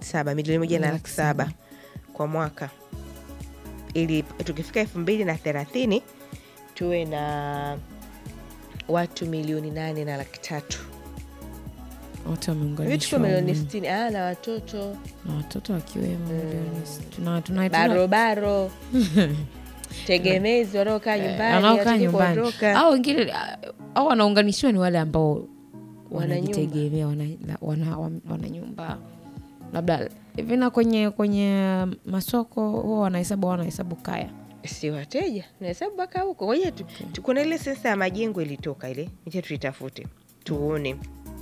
laki saba milioni moja na Laki laki saba kwa mwaka ili tukifika elfu mbili na thelathini tuwe na watu milioni nane na laki tatu wote hivi tuko wameunganishwa milioni umeme. sitini ah, na watoto na watoto wakiwemo milioni s- tuna- tuna- tuna- barobaro tegemezi wanaokaa nyumbani wanaokaa hawataki nyumbani kuondoka. au wengine au wanaunganishiwa ni wale ambao Wana nyumba. wanajitegemea wana, wana, wana, wana nyumba labda hivi na kwenye kwenye masoko huwa wanahesabu wanahesabu kaya si wateja nahesabu mpaka huko ngoja tu, tu, kuna ile sensa ya majengo ilitoka ile icha tuitafute tuone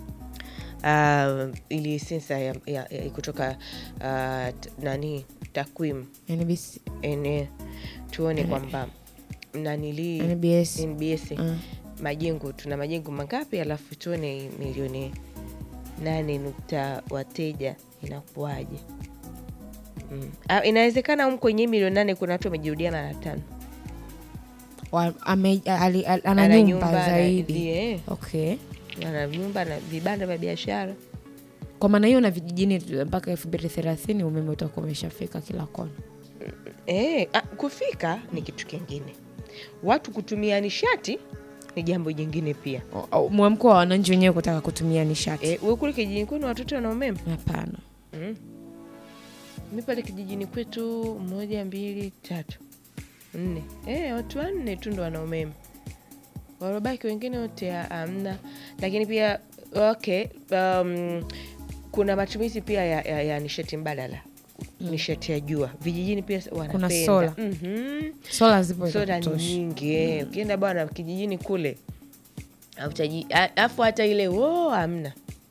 uh, ili sensa ya, ya, ya kutoka uh, t- nani takwimu NBC, ene tuone kwamba nanili NBS NBS Mm. majengo tuna majengo mangapi alafu tuone milioni nane nukta wateja inakuwaje mm. Ah, inawezekana um kwenye hii milioni nane kuna watu wamejirudiana na tano Wa- ame- ali- al- ana Ana nyumba nyumba, zaidi eh. okay ana nyumba na vibanda vya biashara kwa maana hiyo na vijijini tu- mpaka elfu mbili thelathini umeme utakuwa umeshafika kila kona e, a, kufika ni kitu kingine watu kutumia nishati ni jambo jingine pia O- o- mwamko wa wananchi wenyewe kutaka kutumia nishati e, we kule kijijini kwenu watoto wana umeme hapana mm. mi pale kijijini kwetu moja mbili tatu nne e, watu wanne tu ndo wana umeme warobaki wengine wote ha- hamna lakini pia okay um, kuna matumizi pia ya, ya, ya nishati mbadala nishati ya jua vijijini pia wanapenda sola. Mhm sola zipo za soda ni kutosha. nyingi eh. ukienda bwana kijijini kule hautaji- a- alafu hata ile wo hamna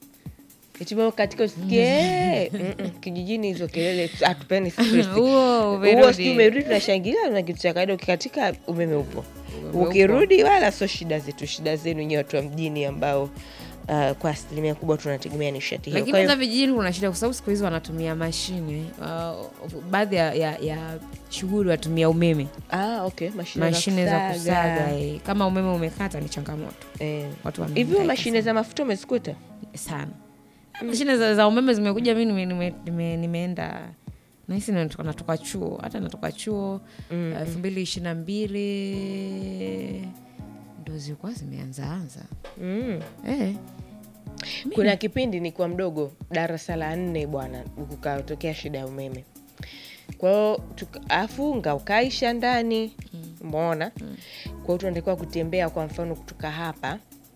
Eti katika usikie eh, mm-mm, kijijini hizo kelele hatupeni stress. Huo huo umerudi. sijui umerudi tunashangilia na kitu cha kawaida ukikatika umeme upo ukirudi wala sio shida zetu shida zenu nyewe watu wa mjini ambao uh, kwa asilimia kubwa tunategemea nishati hiyo lakini Kwa hiyo- hata vijijini kuna shida kwa sababu siku hizi wanatumia mashine uh, baadhi ya, ya, ya shughuli watumia umeme ah, okay. mashine, mashine za kusaga. kusaga eh. kama umeme umekata ni changamoto Eh. watu hivi wanahangaika mashine za mafuta umezikuta sana mashine za, za umeme zimekuja mi nime, nime, nime, nimeenda nahisi natoka, natoka chuo hata natoka chuo elfu mbili ishiri na mbili ndo zilikuwa zimeanzaanza mm. eh. kuna kipindi ni kwa mdogo darasa la nne bwana kukatokea shida ya umeme kwao afunga ukaisha ndani umeona kwao tunatakiwa kutembea kwa mfano kutoka hapa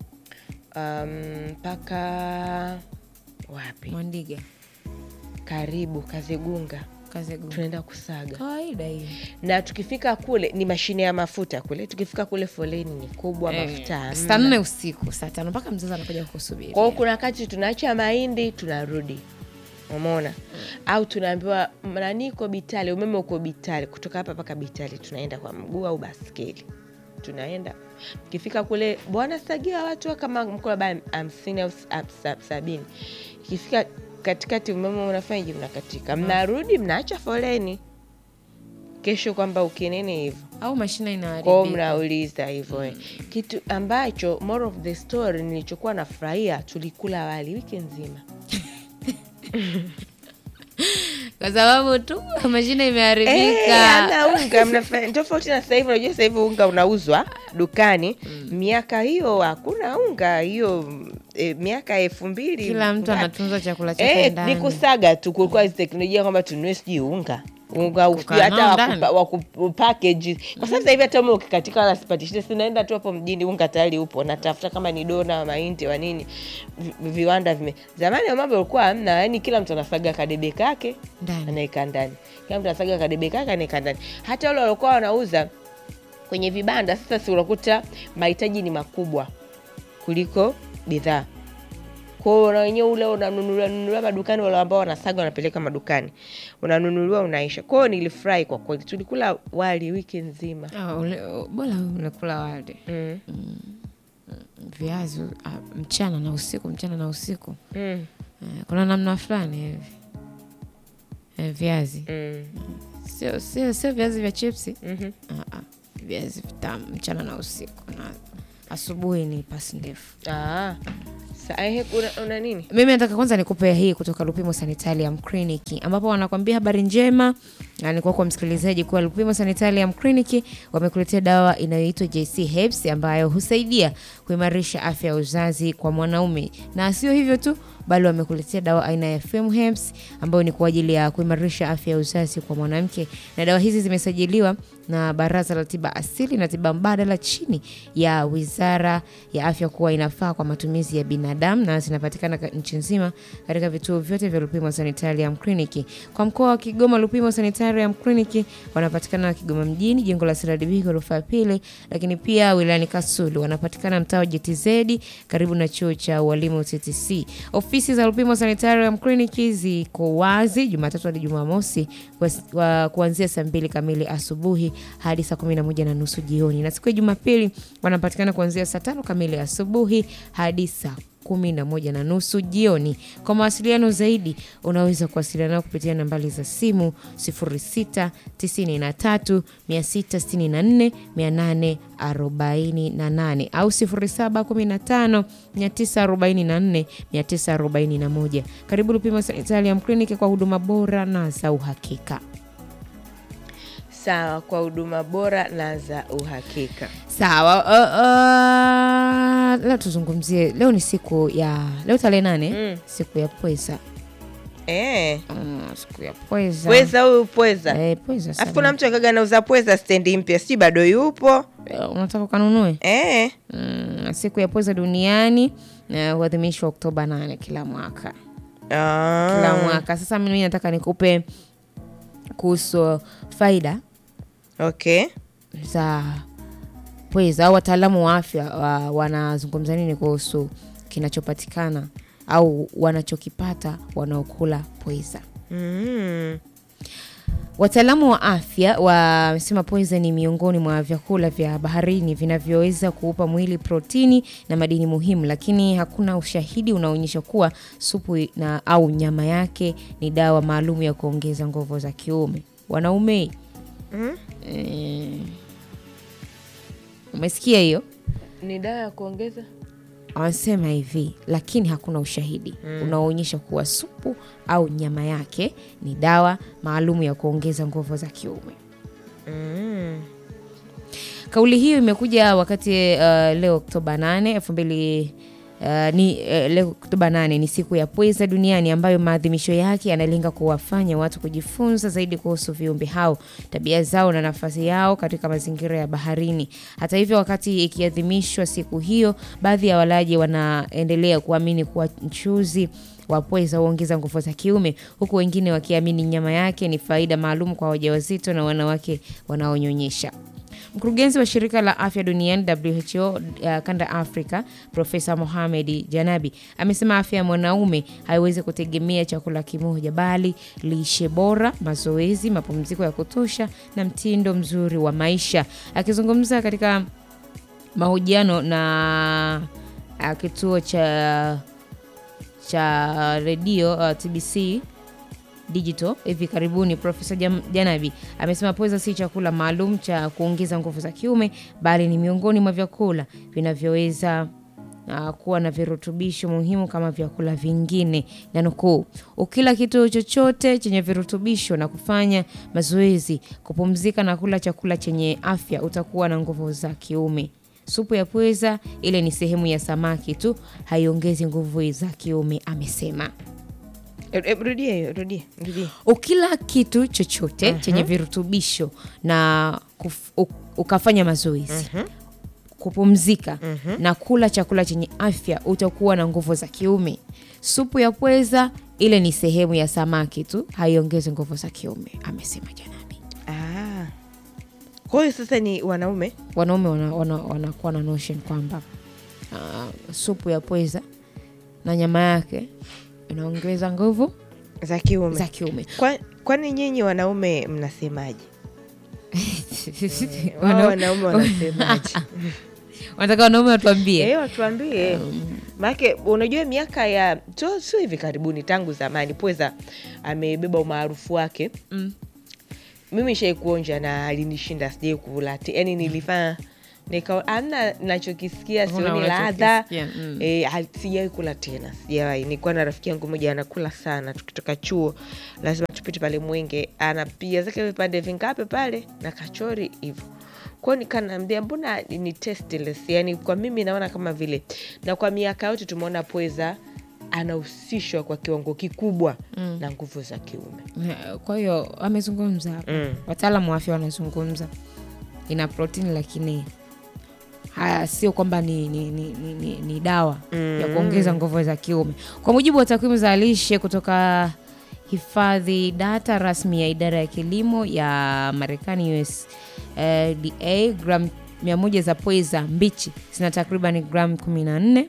mpaka wapi mwandiga karibu kazegunga kazegu tunaenda kusaga kawaida hiyo na tukifika kule ni mashine ya mafuta kule tukifika kule foleni ni kubwa mafuta hamna. saa nne usiku saa tano mpaka mzazi anakuja kusubiri kwao kuna wakati tunaacha mahindi tunarudi umeona au tunaambiwa nani uko bitali umeme uko bitali kutoka hapa mpaka bitali tunaenda kwa mguu au baskeli tunaenda ikifika kule bwana sagia watu kama mko labda hamsini au s- ab- sa- sabini ikifika katikati umeme unafanyaje mnakatika mnarudi mnaacha foleni kesho kwamba ukinene hivyo au mashine kwao inaharibika mnauliza hivyo eh. kitu ambacho more of the story nilichokuwa nafurahia tulikula wali wiki nzima kwa sababu tu mashine Eh, imeharibika ana unga mnafa- tofauti na sasa hivi unajua sasa hivi unga unauzwa dukani miaka hiyo hakuna unga hiyo eh, miaka elfu mbili kila mtu ngapi? anatunza chakula chake Eh, ndani ni kusaga tu kulikuwa hizi teknolojia kwamba tununue sijui unga unga Kukaa sijui hata nao wakupa- ndani. waku- package kwa sababu sasa hivi hata ume ukikatika wala sipati shida sinaenda tu hapo mjini unga tayari upo natafuta kama ni dona wa mahindi wa nini vi- viwanda vime zamani ya mambo ulikuwa hamna yani kila mtu anasaga kadebe kake ndani anaeka ndani kila mtu anasaga kadebe kake anaeka ndani hata wale waliokuwa wanauza kwenye vibanda sasa si unakuta mahitaji ni makubwa kuliko bidhaa kwao na wenyewe ule unanunuliwa nunuliwa madukani wale ambao wanasaga wanapeleka madukani unanunuliwa unaisha kwao nilifurahi kwa kweli tulikula wali wiki nzima Ah, ule- bora unakula wali mm. viazi ah, mchana na usiku mchana na usiku Mm. Eh, kuna namna fulani hivi Eh, viazi Mm. sio sio sio viazi vya chipsi Mhm. Ah, ah, viazi vitamu mchana na usiku na asubuhi ni pasi ndefu Ah, Sa, ehe, una, una nini mimi nataka kwanza nikupe hii kutoka Lupimo Sanitarium Clinic ambapo wanakwambia habari njema na ni kwako msikilizaji kuwa Lupimo Sanitarium Clinic wamekuletea dawa inayoitwa JC Herbs ambayo husaidia kuimarisha afya ya uzazi kwa mwanaume, na sio hivyo tu bali wamekuletea dawa aina ya Fem Herbs ambayo ni kwa ajili ya kuimarisha afya ya uzazi kwa mwanamke, na dawa hizi zimesajiliwa na Baraza la Tiba Asili na Tiba Mbadala chini ya Wizara ya Afya kuwa inafaa kwa matumizi ya binadamu na zinapatikana ka- nchi nzima katika vituo vyote vya Lupimo Sanitarium Clinic. Kwa mkoa wa Kigoma, Lupimo Sanitarium Clinic wanapatikana Kigoma mjini, jengo la CRDB ghorofa ya pili, lakini pia wilayani Kasulu wanapatikana mtaa wa JTZ karibu na chuo cha ualimu TTC. Ofisi za Lupimo Sanitarium Clinic ziko wazi Jumatatu hadi Jumamosi kwa- kwa- kuanzia saa mbili kamili asubuhi hadi saa kumi na moja na nusu jioni, na siku ya Jumapili wanapatikana kuanzia saa tano kamili asubuhi hadi saa kumi na moja na nusu jioni. Kwa mawasiliano zaidi unaweza kuwasiliana nao kupitia nambari za simu 06 93 664 848 au 0715 944 941. Karibu Lupimo Sanitarium Clinic kwa huduma bora na za uhakika. sawa kwa huduma bora na za uhakika Sawa. Uh, uh, leo tuzungumzie, leo ni siku ya leo tarehe nane Mm. siku ya pweza. eh, Mm, siku ya pweza. pweza huyu pweza Eh, pweza alafu kuna sana. mtu akaga nauza pweza stendi mpya si bado yupo Eh, Unataka ukanunue? eh. Mm, siku ya pweza duniani na huadhimishwa Oktoba 8 kila mwaka. Ah. Kila mwaka. Sasa mimi nataka nikupe kuhusu faida okay za pweza au wataalamu wa afya wa, wanazungumza nini kuhusu kinachopatikana au wanachokipata wanaokula pweza. mm. Wataalamu wa afya wamesema pweza ni miongoni mwa vyakula vya baharini vinavyoweza kuupa mwili protini na madini muhimu, lakini hakuna ushahidi unaoonyesha kuwa supu na au nyama yake ni dawa maalum ya kuongeza nguvu za kiume. Wanaume Mm. eh, umesikia hiyo? ni dawa ya kuongeza Wanasema hivi, lakini hakuna ushahidi unaoonyesha kuwa supu au nyama yake ni dawa maalum ya kuongeza nguvu za kiume. mm. Kauli hiyo imekuja wakati uh, leo Oktoba 8 elfu mbili Uh, ni uh, leo Oktoba 8 ni siku ya pweza duniani ambayo maadhimisho yake yanalenga kuwafanya watu kujifunza zaidi kuhusu viumbe hao, tabia zao na nafasi yao katika mazingira ya baharini. Hata hivyo, wakati ikiadhimishwa siku hiyo, baadhi ya walaji wanaendelea kuamini kuwa mchuzi wa pweza huongeza nguvu za kiume, huku wengine wakiamini nyama yake ni faida maalum kwa wajawazito na wanawake wanaonyonyesha. Mkurugenzi wa shirika la afya duniani WHO uh, kanda Afrika, Profesa Mohamed Janabi amesema afya ya mwanaume haiwezi kutegemea chakula kimoja, bali lishe bora, mazoezi, mapumziko ya kutosha na mtindo mzuri wa maisha. Akizungumza katika mahojiano na uh, kituo cha cha redio uh, TBC digital hivi karibuni, Profesa Jam- Janabi amesema pweza si chakula maalum cha kuongeza nguvu za kiume, bali ni miongoni mwa vyakula vinavyoweza uh, kuwa na virutubisho muhimu kama vyakula vingine, na nukuu, ukila kitu chochote chenye virutubisho na kufanya mazoezi, kupumzika na kula chakula chenye afya, utakuwa na nguvu za kiume. Supu ya pweza ile ni sehemu ya samaki tu, haiongezi nguvu za kiume, amesema. E- e, rudia hiyo rudia rudia ukila kitu chochote chenye virutubisho na kuf, u, ukafanya mazoezi kupumzika na kula chakula chenye afya utakuwa na nguvu za kiume. Supu ya pweza ile ni sehemu ya samaki tu, haiongezi nguvu za kiume, amesema Janabi. ah. kwa hiyo sasa ni wanaume Wanaume wanakuwa wana, wanakuwa na notion kwamba uh, supu ya pweza na nyama yake inaongeza nguvu za kiume za kiume. Kwa- kwani nyinyi wanaume mnasemaje Wao Wana- wanaume wanasemaje wanataka wanaume watuambie Eh, watuambie maake unajua miaka ya sio sio hivi karibuni tangu zamani pweza amebeba umaarufu wake Mm. mimi shai kuonja na alinishinda sijai kula yani nilifanya nika amna nachokisikia Huna sioni ladha unachokisikia, mm. e, sijawai kula tena sijawahi nilikuwa na rafiki yangu moja anakula sana tukitoka chuo lazima tupite pale mwenge anapiga zake vipande vingapi pale na kachori hivo kwao nikanaambia mbona ni tasteless yani kwa mimi naona kama vile na kwa miaka yote tumeona pweza anahusishwa kwa kiwango kikubwa mm. na nguvu za kiume kwa hiyo amezungumza hapa Mm. wataalamu wa afya wanazungumza ina protini lakini haya sio kwamba ni, ni, ni, ni, ni, ni dawa Mm. ya kuongeza nguvu za kiume kwa mujibu wa takwimu za lishe kutoka hifadhi data rasmi ya idara ya kilimo ya marekani usda gram 100 za pweza mbichi zina takriban gram 14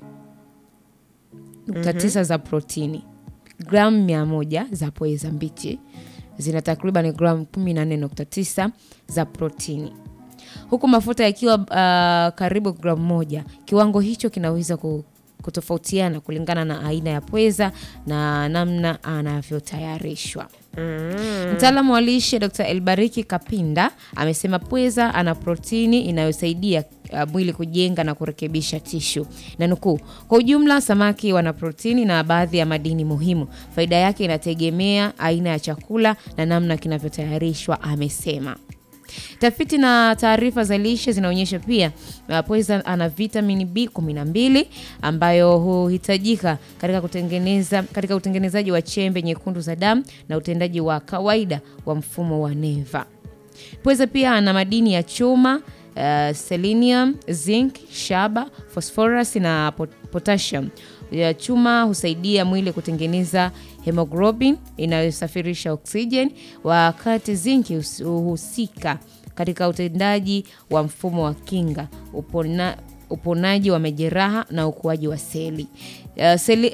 nukta tisa za protini gramu mia moja za pweza mbichi zina takriban gramu 14.9 za protini huku mafuta yakiwa uh, karibu gramu moja kiwango hicho kinaweza ku- kutofautiana kulingana na aina ya pweza na namna anavyotayarishwa mtaalamu wa lishe dr elbariki kapinda amesema pweza ana protini inayosaidia uh, mwili kujenga na kurekebisha tishu na nukuu kwa ujumla samaki wana protini na baadhi ya madini muhimu faida yake inategemea aina ya chakula na namna kinavyotayarishwa amesema tafiti na taarifa za lishe zinaonyesha pia uh, pweza ana vitamini b12 ambayo huhitajika katika kutengeneza katika utengenezaji wa chembe nyekundu za damu na utendaji wa kawaida wa mfumo wa neva pweza pia ana madini ya chuma uh, selenium zinc shaba phosphorus na pot- potassium ya chuma husaidia mwili kutengeneza hemoglobin inayosafirisha oksijeni wakati zinki hus- huhusika katika utendaji wa mfumo wa kinga upona, uponaji wa majeraha na ukuaji wa seli uh, seli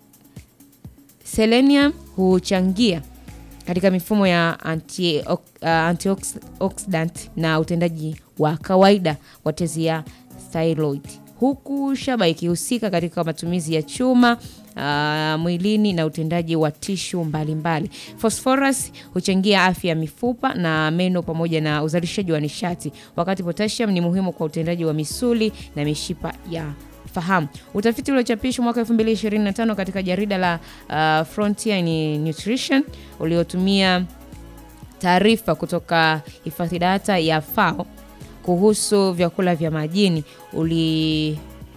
selenium huchangia katika mifumo ya anti, uh, antioxidant na utendaji wa kawaida wa tezi ya thyroid huku shaba ikihusika katika matumizi ya chuma uh, mwilini na utendaji wa tishu mbalimbali phosphorus huchangia afya ya mifupa na meno pamoja na uzalishaji wa nishati wakati potassium ni muhimu kwa utendaji wa misuli na mishipa ya fahamu utafiti uliochapishwa mwaka 2025 katika jarida la uh, frontier in nutrition uliotumia taarifa kutoka hifadhi data ya fao kuhusu vyakula vya majini uli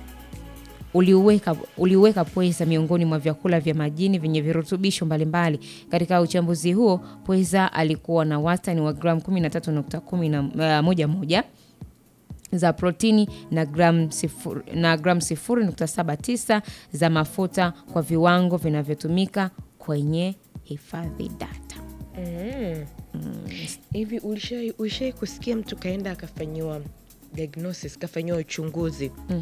uliuweka uliuweka pweza miongoni mwa vyakula vya majini vyenye virutubisho mbalimbali katika uchambuzi huo pweza alikuwa na wastani wa gramu 13.11 za protini na gram sifuri, na gram 0.79 za mafuta kwa viwango vinavyotumika kwenye hifadhi data hivi ulishai ulishai kusikia mtu kaenda akafanyiwa diagnosis kafanyiwa uchunguzi Mm.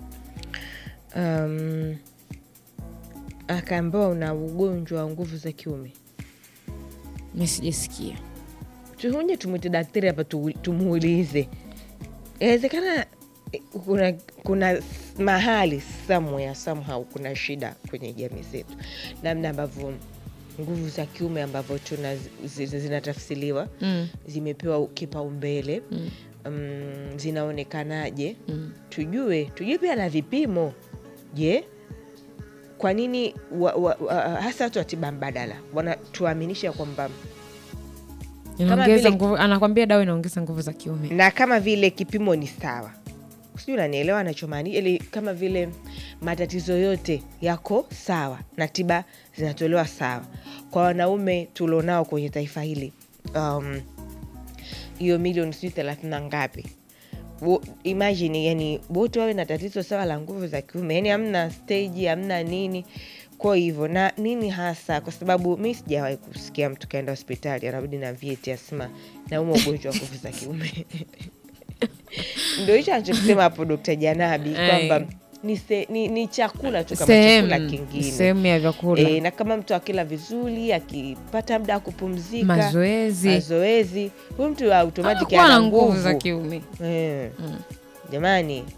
um, akaambiwa una ugonjwa wa nguvu za kiume mi sijasikia tuhunje tumwite daktari hapa tu- tumuulize inawezekana eh, kuna, kuna mahali somewhere somehow kuna shida kwenye jamii zetu namna ambavyo nguvu za kiume ambavyo tuna zi- zi- zinatafsiriwa mm. zimepewa kipaumbele Mm. um, zinaonekanaje Mm. tujue tujue pia na vipimo je kwa nini wa, wa, wa, hasa watu wa tiba mbadala wanatuaminisha kwamba Inaongeza vile- nguvu, anakwambia dawa inaongeza nguvu za kiume na kama vile kipimo ni sawa sijui unanielewa anachomaanisha ili kama vile matatizo yote yako sawa na tiba zinatolewa sawa kwa wanaume tulionao kwenye taifa hili um, hiyo milioni sijui thelathini na ngapi Wo- imagine yani wote wawe na tatizo sawa la nguvu za kiume yani hamna steji hamna nini kwa hivyo na nini hasa kwa sababu mi sijawahi kusikia mtu kaenda hospitali anarudi na vyeti asema nauma ugonjwa wa nguvu za kiume ndo hicho anachokisema hapo dokta janabi kwamba Ai. ni, se, ni, ni chakula tu kama chakula sehemu kingine sehemu ya vyakula e, na kama mtu akila vizuri akipata muda wa kupumzika mazoezi mazoezi huyu mtu automatic kuwa na ana nguvu za nguvu kiume Eh. Mm. jamani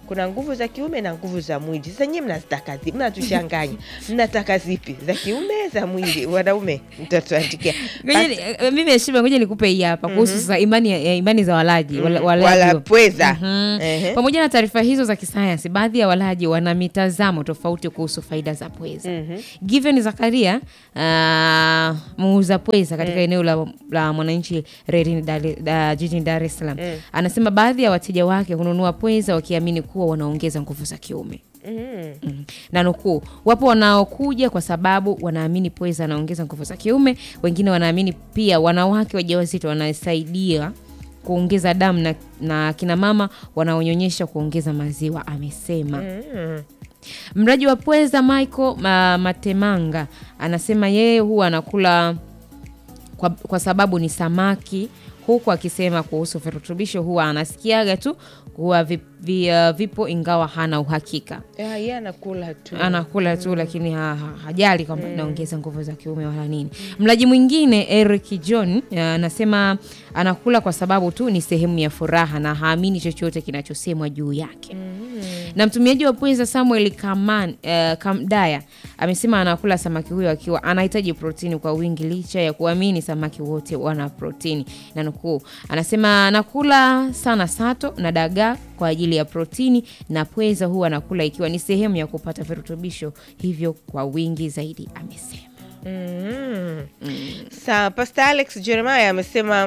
kuna nguvu za kiume na nguvu za mwili. Sasa nyie mnazitaka zipi? Mnatuchanganya, mnataka zipi? Za kiume, za mwili? Wanaume mtatuandikia Ngoja ni- eh, mimi heshima, ngoja nikupe hii hapa kuhusu sasa imani, ya- imani za walaji wala- walaji wala wa- pweza. Mhm. Ehe. Pamoja na taarifa hizo za kisayansi, baadhi ya walaji wana mitazamo tofauti kuhusu faida za pweza. Given Zakaria, uh, muuza pweza katika eneo la, la Mwananchi Reli Dar- da- jijini Dar es Salaam, anasema baadhi ya wateja wake hununua pweza wakiamini kuwa wanaongeza nguvu za kiume. Mm. na nukuu, wapo wanaokuja kwa sababu wanaamini pweza anaongeza nguvu za kiume. Wengine wanaamini pia wanawake wajawazito wanasaidia kuongeza damu na, na kina mama wanaonyonyesha kuongeza maziwa, amesema. Mraji wa pweza Michael ma, Matemanga anasema yeye huwa anakula kwa, kwa sababu ni samaki, huku akisema kuhusu virutubisho huwa anasikiaga tu huwa vi, vi, uh, vipo ingawa hana uhakika Ya, yeye anakula tu. anakula tu lakini ha, ha, hajali kwamba inaongeza nguvu za kiume wala nini. Mlaji mwingine Eric John eh, anasema anakula kwa sababu tu ni sehemu ya furaha na haamini chochote kinachosemwa juu yake. Na mtumiaji wa pweza Samuel Kaman, eh, Kamdaya amesema anakula samaki huyo akiwa anahitaji protini kwa wingi licha ya kuamini samaki wote wana protini. Na nukuu, anasema anakula sana sato na dagaa kwa ajili ya protini na pweza huwa anakula ikiwa ni sehemu ya kupata virutubisho hivyo kwa wingi zaidi, amesema. Mm. Sawa, Pastor Alex Jeremiah amesema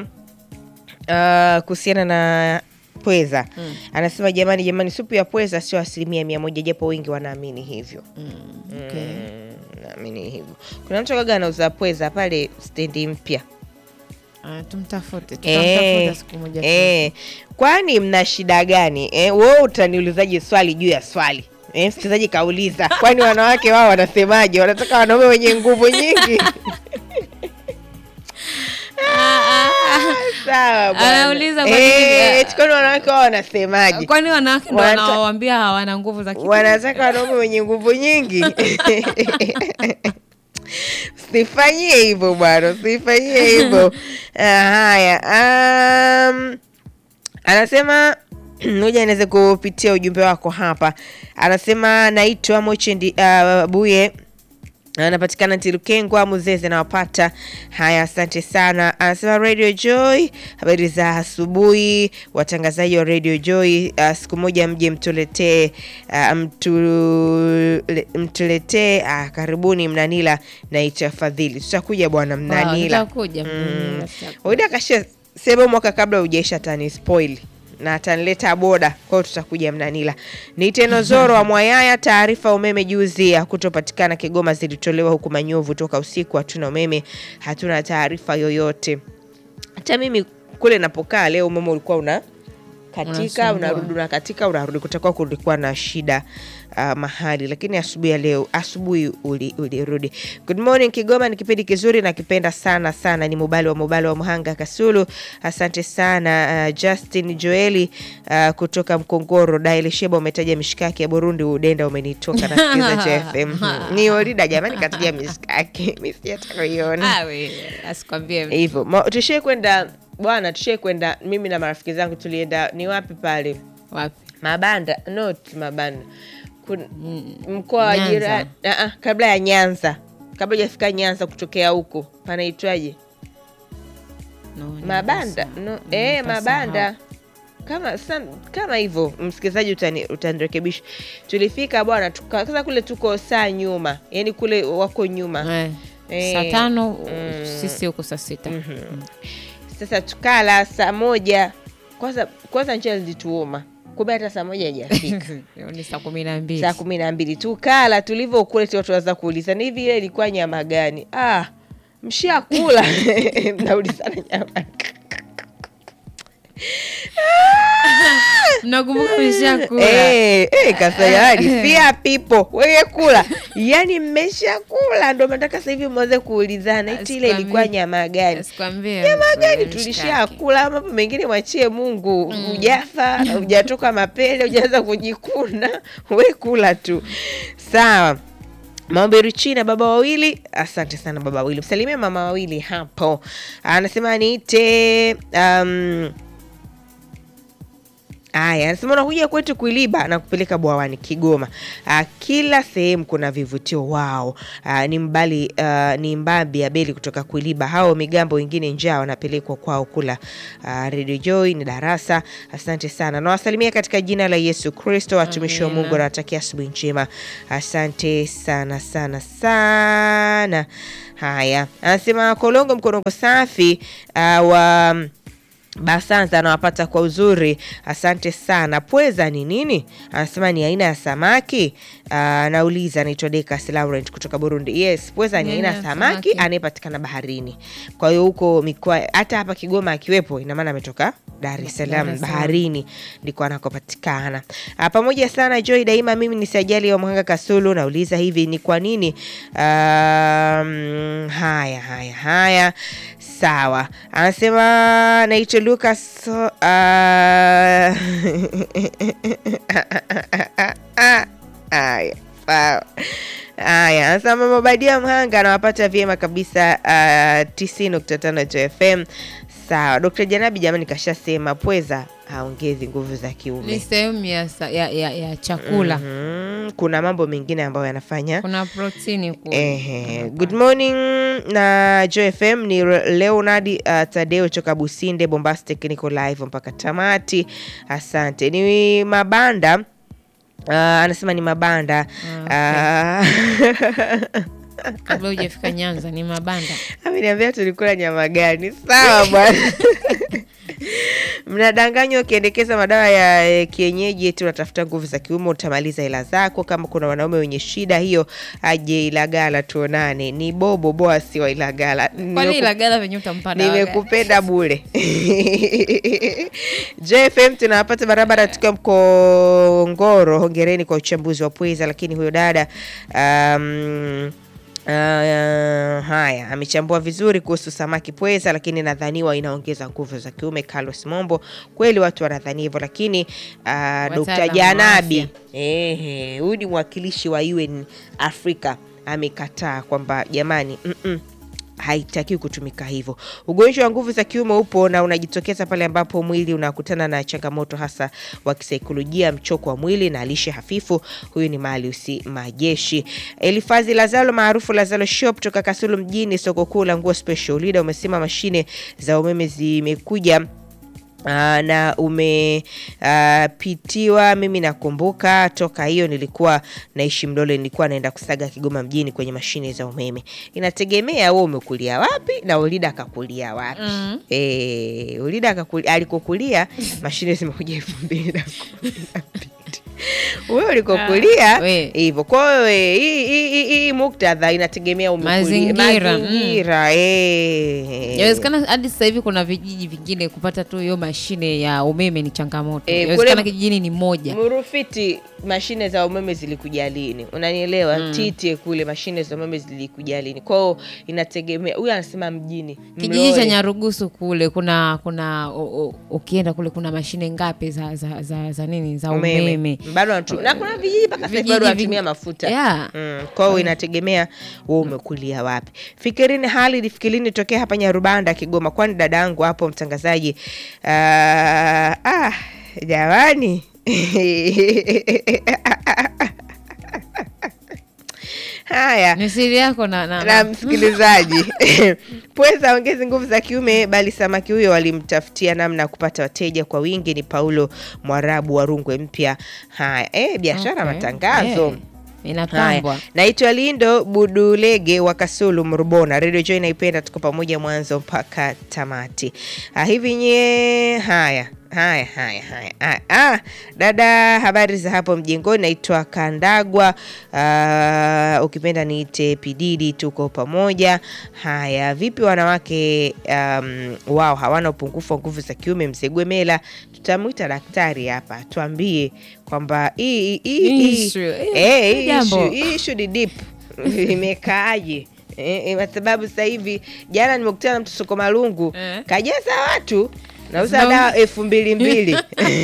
uh, kuhusiana na pweza anasema, jamani, jamani, supu ya pweza sio asilimia mia moja, japo wengi wanaamini hivyo. Okay. Mm, naamini hivyo. Kuna mtu kaga anauza pweza pale stendi mpya Ah, tumtafute Eh, tutamtafuta siku moja tu. eh, kwani mna shida gani eh? Wewe utaniulizaje swali juu ya swali eh? Msikilizaji kauliza, kwani wanawake wao wanasemaje? Wanataka wanaume wenye nguvu nyingi? Sawa bwana. Anauliza kwa Eh, nini, eti kwani wanawake wao wanasemaje? kwani wanawake ndo Wanata- wanawaambia hawana nguvu za kiume? wanataka wanaume wenye nguvu nyingi usifanyie hivyo bwana usifanyie hivyo Ah, haya um, anasema moja niweze kupitia ujumbe wako hapa anasema naitwa mochendi uh, buye anapatikana Tilukengwa Muzeze, nawapata. Haya, asante sana. Anasema Radio Joy, habari za asubuhi watangazaji wa Radio Joy. Uh, siku moja mje mtuletee uh, mtule, mtuletee uh, karibuni Mnanila. Naitwa Fadhili, tutakuja bwana Mnanila. Tutakuja, mm, tutakuja. Waida kasha sema mwaka kabla ujaisha tani spoil na atanileta boda kwao, tutakuja Mnanila. Ni Tenozoro wa Mwayaya. Taarifa umeme juzi ya kutopatikana Kigoma zilitolewa huku Manyovu toka usiku, hatuna umeme, hatuna taarifa yoyote. Hata mimi kule napokaa leo umeme ulikuwa una katika Unasumbua. unarudi unakatika unarudi, kutakuwa kulikuwa na shida uh, mahali, lakini asubuhi ya leo asubuhi uli- ulirudi. Good morning Kigoma, ni kipindi kizuri nakipenda sana sana. Ni Mubali wa Mubali wa Mhanga Kasulu, asante sana. Uh, Justin Joeli uh, kutoka Mkongoro. Daile Sheba, umetaja mishikaki ya Burundi, udenda umenitoka nasikiza JFM. Ni Orida jamani, kataja mishikaki mimi sijataka kuiona Ah, we, asikwambie mtu. hivyo Ma- tushie kwenda bwana, tushie kwenda mimi na marafiki zangu tulienda, ni wapi pale wapi Mabanda, not Mabanda, Kun- mkoa wa Nyanza. jirani Ah, ah, kabla ya Nyanza, kabla hujafika Nyanza, kutokea huko panaitwaje? No, Mabanda nimepasa- no, eh, nimepasahau. Mabanda kama san, kama hivyo msikilizaji, utani- utanirekebisha. Tulifika bwana, tuka- sasa kule tuko saa nyuma, yani kule wako nyuma Eh, Eh, saa tano mm. sisi huko saa sita Sasa tukala saa moja, kwanza kwanza njia zilituuma, kumbe hata saa moja haijafika ni saa kumi na mbili saa kumi na mbili tukala. Tulivyokula tu watu waanza kuuliza ni hivi, ile ilikuwa nyama gani? Ah, mshakula mnaulizana nyama mnakumbuka meshakula Eh, eh, kasa yani fia pipo wewe kula, yani mmeshakula, ndo nataka sasa hivi mwanze kuulizana eti ile ilikuwa Asikwambie. nyama gani? Sikwambie nyama mtu, gani ile tulishakula, mambo mengine mwachie Mungu. Hujafa, hujatoka mapele, hujaanza kujikuna, we kula tu. Sawa. Maombi China baba wawili, asante sana baba wawili, msalimie mama wawili hapo. Anasema niite um, Aya, anasema unakuja kwetu kuiliba na kupeleka bwawani Kigoma. Ah, kila sehemu kuna vivutio wao. Ah, ni mbali ah, ni mbambi ya beli kutoka kuiliba. Hao migambo wengine njaa wanapelekwa kwao kula. Ah, Radio Joy ni darasa. Asante sana. Nawasalimia katika jina la Yesu Kristo, watumishi wa Amina. Mungu, nawatakia asubuhi njema. Asante sana sana sana. Haya, anasema Kolongo Mkorongo safi ah, wa Basanza anawapata kwa uzuri, asante sana. Pweza ni nini? Anasema ni aina ya samaki. Ah, Anauliza, anaitwa Dekas Laurent kutoka Burundi. Yes, pweza ni aina ya samaki anayepatikana baharini. Kwa hiyo huko mikoa, hata hapa Kigoma akiwepo, ina maana ametoka Dar es Dar Salaam es Salaam. baharini ndiko anakopatikana. Ah, Pamoja sana Joy daima, mimi ni Sajali wa Mhanga Kasulu. Nauliza hivi ni kwa nini? Um, haya haya haya, sawa. Anasema naitwa Lucas. Uh, haya sawa. Haya, anasema mama Badia Mhanga anawapata vyema kabisa uh, 90.5 FM. Sawa, Dr. Janabi jamani, kashasema pweza haongezi nguvu za kiume. Ni sehemu ya, sa- ya, ya, ya chakula. Mhm, kuna mambo mengine ambayo yanafanya Kuna protini kule. Ehe. Good morning na Joy FM ni Re- Leonard uh, Tadeo toka Businde Bombastic, niko live mpaka tamati. Asante. Ni mabanda uh, anasema ni mabanda uh, Kabla hujafika Nyanza ni mabanda. ameniambia tulikula nyama gani? Sawa bwana. Mnadanganywa ukiendekeza madawa ya eh, kienyeji eti unatafuta nguvu za kiume, utamaliza hela zako. Kama kuna wanaume wenye shida hiyo, aje Ilagala tuonane. Ni Bobo Boasi wa Ilagala. Kwani Nimeku- Ilagala venye utampanda waga? nimekupenda bure. JFM tunawapata barabara tukiwa Mkongoro. Hongereni kwa uchambuzi wa pweza, lakini huyo dada um, Uh, haya amechambua vizuri kuhusu samaki pweza, lakini nadhaniwa inaongeza nguvu za kiume. Carlos Mombo, kweli watu wanadhani hivyo, lakini uh, Dr. Wataalamu wa Janabi afya. ehe, huyu ni mwakilishi wa UN Afrika amekataa kwamba jamani, mm -mm, haitakiwi kutumika hivyo. Ugonjwa wa nguvu za kiume upo na unajitokeza pale ambapo mwili unakutana na changamoto hasa wa kisaikolojia, mchoko wa mwili na lishe hafifu. Huyu ni Maliusi Majeshi. Elifazi Lazalo maarufu Lazalo Shop toka Kasulu mjini, soko kuu la nguo Special Leader, umesema mashine za umeme zimekuja Aa, na umepitiwa. mimi nakumbuka toka hiyo nilikuwa naishi Mlole, nilikuwa naenda kusaga Kigoma mjini kwenye mashine za umeme. Inategemea wewe umekulia wapi na Ulida akakulia wapi. Mm. Eh, Ulida akakulia, alikokulia mashine zimekuja elfu mbili na kumi na mbili wewe ulikokulia Ah, we. hivyo. Kwa hiyo eh, hii- hii hii- hii muktadha inategemea umekulia Mazingira, mm. mazingira, eh. Yawezekana hadi sasa hivi kuna vijiji vingine kupata tu hiyo mashine ya umeme ni changamoto. Eh, Yawezekana kule- kijijini ni moja. Murufiti mashine za umeme zilikuja lini? Unanielewa? Titie kule mashine za umeme zilikuja lini? Kwao inategemea. Huyu anasema mjini Kijiji cha Mlole. Nyarugusu kule kuna kuna o- o- ukienda kule kuna mashine ngapi za za, za, za nini za umeme, bado wanatumia na kuna vijiji mpaka sasa Vijiji bado wanatumia vingi- mafuta Yeah. Mm, kwa hiyo inategemea wewe umekulia wapi. Fikirini Halid, fikirini tokea hapa Nyarubanda Kigoma, kwani dada yangu hapo mtangazaji. Ah, ah, jamani haya Ni siri yako na, na, na na. msikilizaji pweza ongezi nguvu za kiume, bali samaki huyo walimtafutia namna ya kupata wateja kwa wingi. Ni Paulo Mwarabu wa Rungwe Mpya. Haya, eh, biashara Okay. matangazo Eh, inapambwa. Haya, naitwa Lindo Budulege wa Kasulu Mrubona. Radio Joy naipenda, tuko pamoja mwanzo mpaka tamati. Ah, hivi nye haya haya haya haya haya. Ah, dada, habari za hapo mjengoni? Naitwa Kandagwa, ah, ukipenda niite Pididi, tuko pamoja. Haya, vipi wanawake um, wao hawana upungufu wa nguvu za kiume? Mzegwemela, tutamwita daktari hapa tuambie kwamba hii hii hii Issue, eh, Eh, hii jambo. issue- hii issue ni deep imekaaje? Eh, eh, kwa sababu sasa hivi jana nimekutana na mtu soko Malungu Eh. kajaza watu nauza Zina- dawa elfu mbili mbili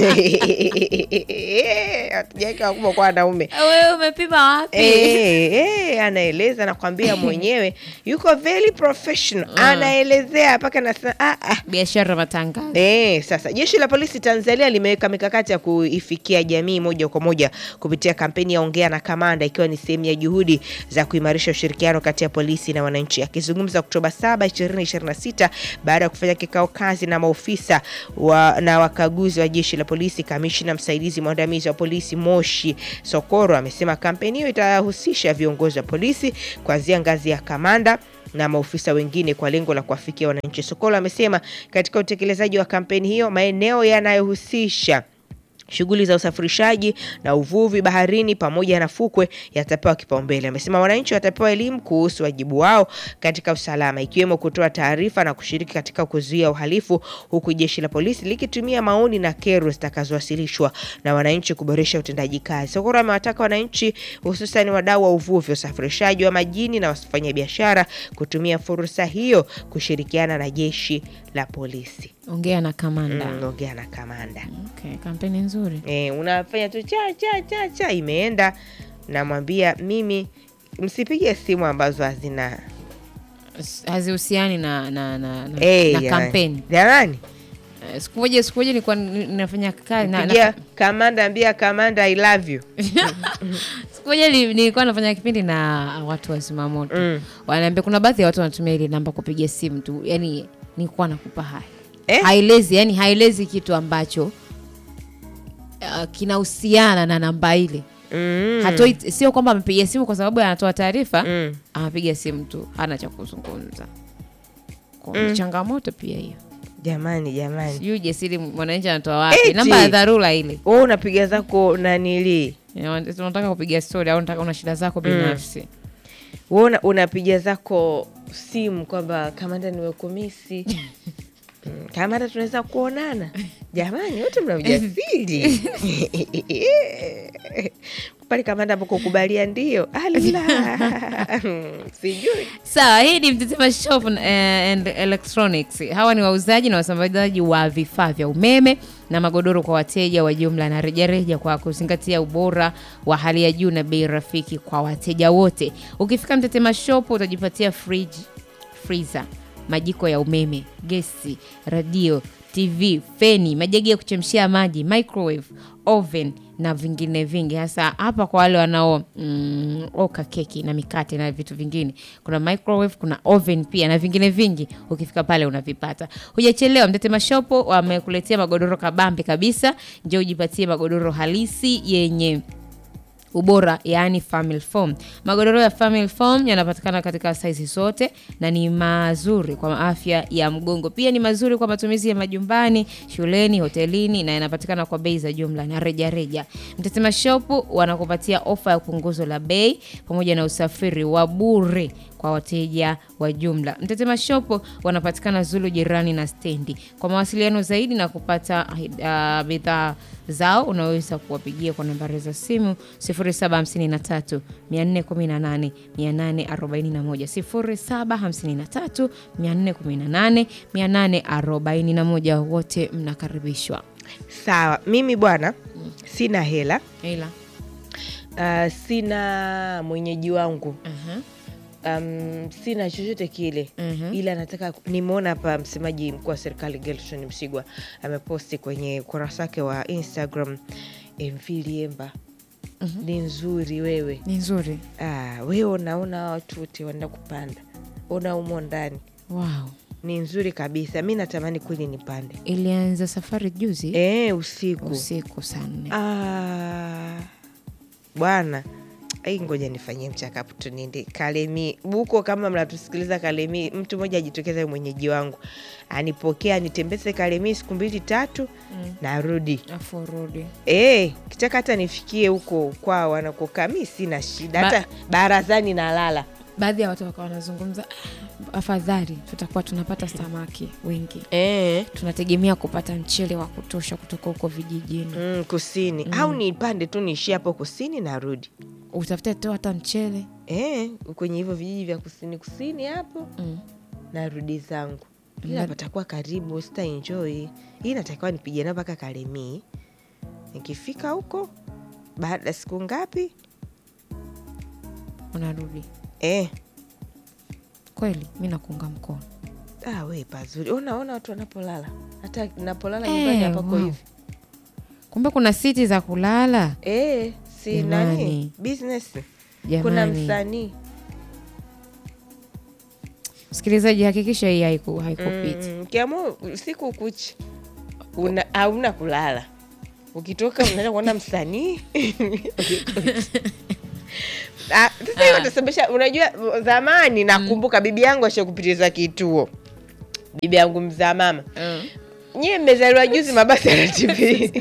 hatujaweka wakubwa kwa wanaume wewe umepima wapi Eh, eh, anaeleza nakwambia mwenyewe yuko very professional anaelezea mpaka nasema ah, ah. biashara matangazo Eh, sasa jeshi la polisi Tanzania limeweka mikakati ya kuifikia jamii moja kwa moja kupitia kampeni ya ongea na kamanda ikiwa ni sehemu ya juhudi za kuimarisha ushirikiano kati ya polisi na wananchi. Akizungumza Oktoba 7, 2026 baada ya kufanya kikao kazi na maofisa wa, na wakaguzi wa jeshi la polisi, kamishna msaidizi mwandamizi wa polisi Moshi Sokoro amesema kampeni hiyo itahusisha viongozi wa polisi kuanzia ngazi ya kamanda na maofisa wengine kwa lengo la kuwafikia wananchi. Sokolo amesema katika utekelezaji wa kampeni hiyo maeneo yanayohusisha shughuli za usafirishaji na uvuvi baharini pamoja na fukwe yatapewa kipaumbele. Amesema wananchi watapewa elimu kuhusu wajibu wao katika usalama, ikiwemo kutoa taarifa na kushiriki katika kuzuia uhalifu, huku jeshi la polisi likitumia maoni na kero zitakazowasilishwa na wananchi kuboresha utendaji kazi. Sokoro amewataka wananchi, hususan wadau wa uvuvi, usafirishaji wa majini na wafanyabiashara kutumia fursa hiyo kushirikiana na jeshi la polisi. ongea na kamanda Mm, ongea na kamanda. okay, kampeni nzuri Eh, unafanya tu cha cha cha cha imeenda, namwambia mimi msipige simu ambazo hazina S- hazihusiani na, na, na, na, Eh, na jamani. kampeni Jamani, Eh, siku moja siku moja nilikuwa ni- ninafanya kazi na, pigia na, kamanda, ambia kamanda I love you. siku moja ni- nilikuwa nafanya kipindi na watu wa zimamoto Mm. wanaambia kuna baadhi ya watu wanatumia ile namba kupiga simu tu yani nilikuwa nakupa haya Eh? haelezi yani haelezi kitu ambacho uh, kinahusiana na namba ile Mm. hatoi sio kwamba amepiga simu kwa sababu anatoa taarifa Mm. anapiga simu tu hana cha kuzungumza Kwa ni changamoto pia hiyo Jamani, jamani, sijui ujasiri mwananchi anatoa wapi Eti. namba ya dharura ile wewe unapiga zako nanili, Ya, unataka kupiga stori au unataka una shida zako binafsi wewe una- unapiga zako simu kwamba kamanda, nimekumisi Mm, kamanda, tunaweza kuonana. Jamani, wote mna ujasiri pale kamanda ambako kubalia ndio ala sijui sawa hii ni mtetema shop eh, and electronics hawa ni wauzaji na wasambazaji wa vifaa vya umeme na magodoro kwa wateja wa jumla na rejareja kwa kuzingatia ubora wa hali ya juu na bei rafiki kwa wateja wote ukifika mtetema shop utajipatia fridge freezer majiko ya umeme gesi radio tv feni majagi ya kuchemshia maji microwave oven na vingine vingi hasa hapa kwa wale wanao mm, oka keki na mikate na vitu vingine kuna microwave kuna oven pia na vingine vingi ukifika pale unavipata hujachelewa mtetema shopo wamekuletea magodoro kabambe kabisa nje ujipatie magodoro halisi yenye ubora yaani family foam magodoro ya family foam yanapatikana katika saizi zote na ni mazuri kwa afya ya mgongo pia ni mazuri kwa matumizi ya majumbani shuleni hotelini na yanapatikana kwa bei za jumla na rejareja mtetema shopu wanakupatia ofa ya punguzo la bei pamoja na usafiri wa bure kwa wateja wa jumla mtetema shopo wanapatikana zulu jirani na stendi kwa mawasiliano zaidi na kupata uh, bidhaa zao unaweza kuwapigia kwa nambari za simu 0753 418 841 0753 418 841 wote mnakaribishwa sawa mimi bwana sina hela ila uh, sina mwenyeji wangu uh-huh. um, sina chochote kile Mhm. ila nataka nimeona hapa msemaji mkuu wa serikali Gelson Msigwa ameposti kwenye ukurasa wake wa Instagram MV Liemba ni nzuri wewe ni nzuri ah, wewe unaona watu wote wanaenda kupanda ona umo ndani wow. ni nzuri kabisa mi natamani kweli nipande ilianza safari juzi e, usiku usiku saa nne Ah, bwana ai ngoja nifanyie mchakapu niende kalemi buko kama mnatusikiliza kalemi mtu mmoja ajitokeza mwenyeji wangu anipokea nitembeze kalemi siku mbili tatu Mm. narudi afu rudi e, kitaka hata nifikie huko kwao wanakokaa mi sina shida Ba- hata barazani nalala baadhi ya watu wakawa wanazungumza "Ah, afadhali tutakuwa tunapata samaki wengi e, tunategemea kupata mchele wa kutosha kutoka huko vijijini mm, kusini au nipande tu niishie hapo kusini narudi utafute tu hata mchele e, kwenye hivyo vijiji vya kusini kusini hapo mm. narudi zangu ila patakuwa karibu, sita enjoy. Hii natakiwa nipige nao mpaka Kalemie. Nikifika huko baada ya siku ngapi unarudi eh, kweli mi nakuunga mkono ah, we pazuri. Unaona watu wanapolala, hata napolala Eh, nyumbani hapako wow. hivi kumbe kuna siti za kulala eh, si Jamani. nani business. Kuna jamani msanii msikilizaji hakikisha hii haiku, haikupiti Mm, kiamua usiku kuchi una hauna kulala, ukitoka unaenda kuona msanii Ah, sasa hiyo itasababisha. Unajua, zamani nakumbuka bibi yangu ashakupitiza kituo, bibi yangu mzaa mama nyie mmezaliwa juzi, mabasi yana TV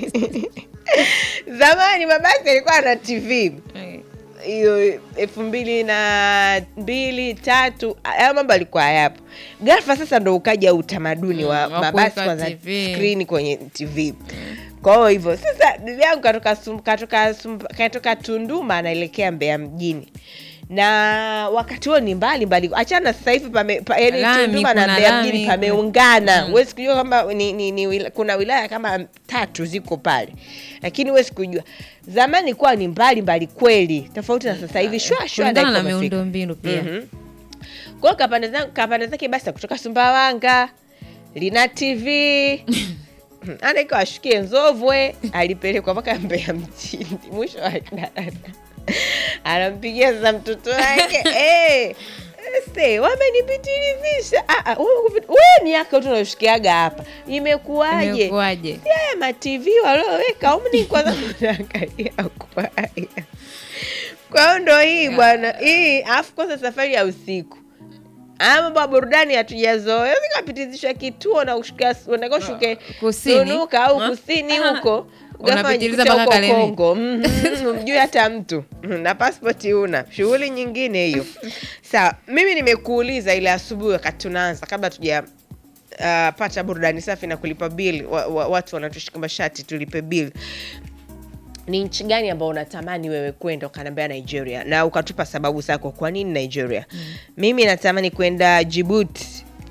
zamani mabasi yalikuwa na TV hiyo elfu mbili na mbili tatu, haya mambo alikuwa hayapo. Ghafla sasa ndo ukaja utamaduni wa Mm, wa mabasi kuweka kwanza TV. skrini kwenye TV. Kwa hiyo hivyo sasa, bibi yangu katoka, Sum- katoka, Sum- katoka Tunduma anaelekea Mbeya mjini na wakati huo ni mbali mbali, achana sasa hivi pame, pa, yani Lami, Tunduma na kuna Mbeya lami, mjini kuna- pameungana. Huwezi kujua kwamba ni, ni, ni, wila- kuna wilaya kama tatu ziko pale, lakini huwezi kujua. Zamani kuwa ni mbali mbali kweli, tofauti na sasa hivi shwa shwa kulingana na dakika umefika. miundo mbinu pia Mhm. Kwa hiyo kapanda zangu- kapanda zake basi ya kutoka Sumbawanga lina TV anaika ashukie Nzovwe, alipelekwa mpaka Mbeya mjini, mwisho wa daraja anampigia sasa mtoto wake eh, se wamenipitilivisha. Ah, ah, wewe kupi- wewe ni yako tu unashukiaga hapa, imekuwaje? imekuwaje Haya ma TV walioweka umni kwanza unaangalia kwaya. Kwa hiyo ndo hii bwana, hii alafu kwanza safari ya usiku Haya mambo ya burudani hatujazoea. Zikapitizishwa kituo na ushuka unataka ushuke Kusini. Sunuka au Ha? kusini Ah. huko Unapitiliza unajikuta mpaka huko Kalemie. Kongo. Mhm, Umjui hata mtu na passport una shughuli nyingine hiyo. Sawa, mimi nimekuuliza ile asubuhi wakati tunaanza kabla tuja uh, pata burudani safi na kulipa bill wa, wa, watu wanatushika mashati tulipe bill ni nchi gani ambao unatamani wewe kwenda ukaniambia nigeria na ukatupa sababu zako kwa nini nigeria mimi natamani kwenda jibuti